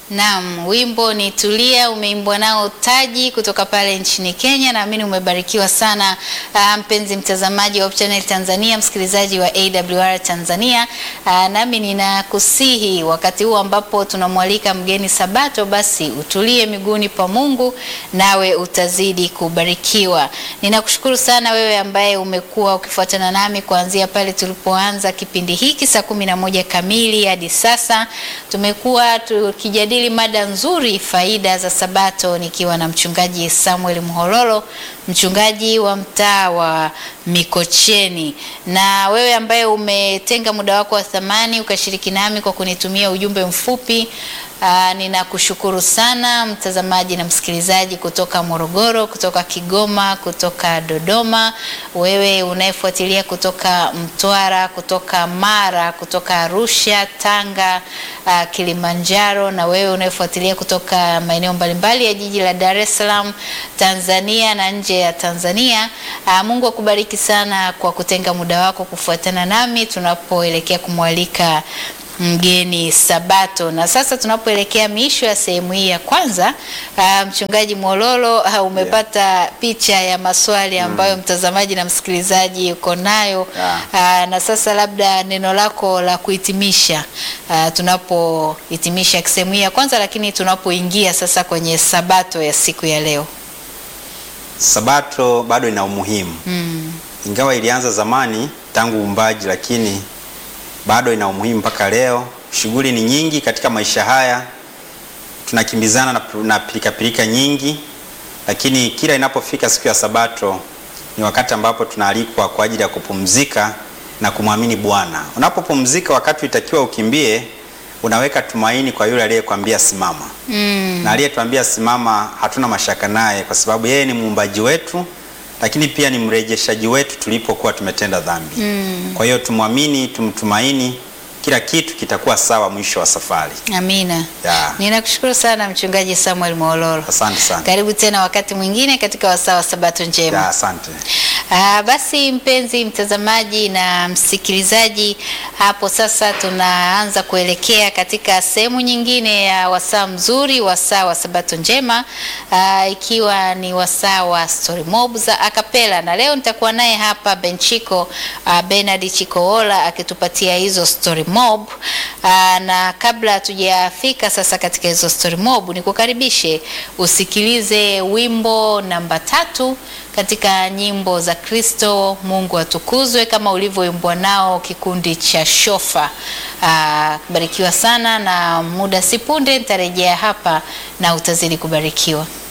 Naam, wimbo ni Tulia umeimbwa nao Taji kutoka pale nchini Kenya. Naamini umebarikiwa sana uh, mpenzi mtazamaji wa Hope Channel Tanzania, msikilizaji wa AWR Tanzania. Uh, nami ninakusihi wakati huu ambapo tunamwalika mgeni Sabato, basi utulie miguuni pa Mungu nawe utazidi kubarikiwa. Ninakushukuru sana wewe ambaye umekuwa ukifuatana nami kuanzia pale tulipoanza kipindi hiki saa kumi na moja kamili hadi sasa. Tumekuwa tukijadili mada nzuri, faida za Sabato, nikiwa na mchungaji Samuel Mhololo, mchungaji wa mtaa wa Mikocheni. Na wewe ambaye umetenga muda wako wa thamani ukashiriki nami kwa kunitumia ujumbe mfupi Aa, ninakushukuru sana mtazamaji na msikilizaji kutoka Morogoro, kutoka Kigoma, kutoka Dodoma, wewe unayefuatilia kutoka Mtwara, kutoka Mara, kutoka Arusha, Tanga, aa, Kilimanjaro, na wewe unayefuatilia kutoka maeneo mbalimbali ya jiji la Dar es Salaam, Tanzania na nje ya Tanzania. Aa, Mungu akubariki sana kwa kutenga muda wako kufuatana nami tunapoelekea kumwalika mgeni Sabato. Na sasa tunapoelekea miisho ya sehemu hii ya kwanza, uh, mchungaji Mwololo uh, umepata picha ya maswali ambayo mtazamaji na msikilizaji uko nayo Yeah. uh, na sasa labda neno lako la kuhitimisha uh, tunapohitimisha sehemu hii ya kwanza, lakini tunapoingia sasa kwenye Sabato ya siku ya leo. Sabato bado ina umuhimu Mm. ingawa ilianza zamani tangu uumbaji, lakini bado ina umuhimu mpaka leo. Shughuli ni nyingi katika maisha haya, tunakimbizana na, na pilikapilika nyingi, lakini kila inapofika siku ya Sabato ni wakati ambapo tunaalikwa kwa ajili ya kupumzika na kumwamini Bwana. Unapopumzika wakati itakiwa ukimbie, unaweka tumaini kwa yule aliyekwambia simama Mm. na aliyetuambia simama, hatuna mashaka naye kwa sababu yeye ni muumbaji wetu, lakini pia ni mrejeshaji wetu tulipokuwa tumetenda dhambi. Kwa hiyo tumwamini, tumtumaini, kila kitu kitakuwa sawa mwisho wa safari. Amina. Ya. Ninakushukuru sana mchungaji Samuel Mwololo. Asante sana. Karibu tena wakati mwingine katika wasaa wa Sabato njema. Ya, asante. Ah, basi mpenzi mtazamaji na msikilizaji, hapo sasa tunaanza kuelekea katika sehemu nyingine ya wasaa mzuri, wasaa wa Sabato njema, ah, ikiwa ni wasaa wa story mob za akapela, na leo nitakuwa naye hapa Benchiko ah, Bernard Chikoola akitupatia hizo story mob. Ah, na kabla hatujafika sasa katika hizo story mob, nikukaribishe usikilize wimbo namba tatu katika nyimbo za Kristo Mungu atukuzwe kama ulivyoimbwa nao kikundi cha Shofa. Aa, barikiwa sana na muda si punde nitarejea hapa na utazidi kubarikiwa.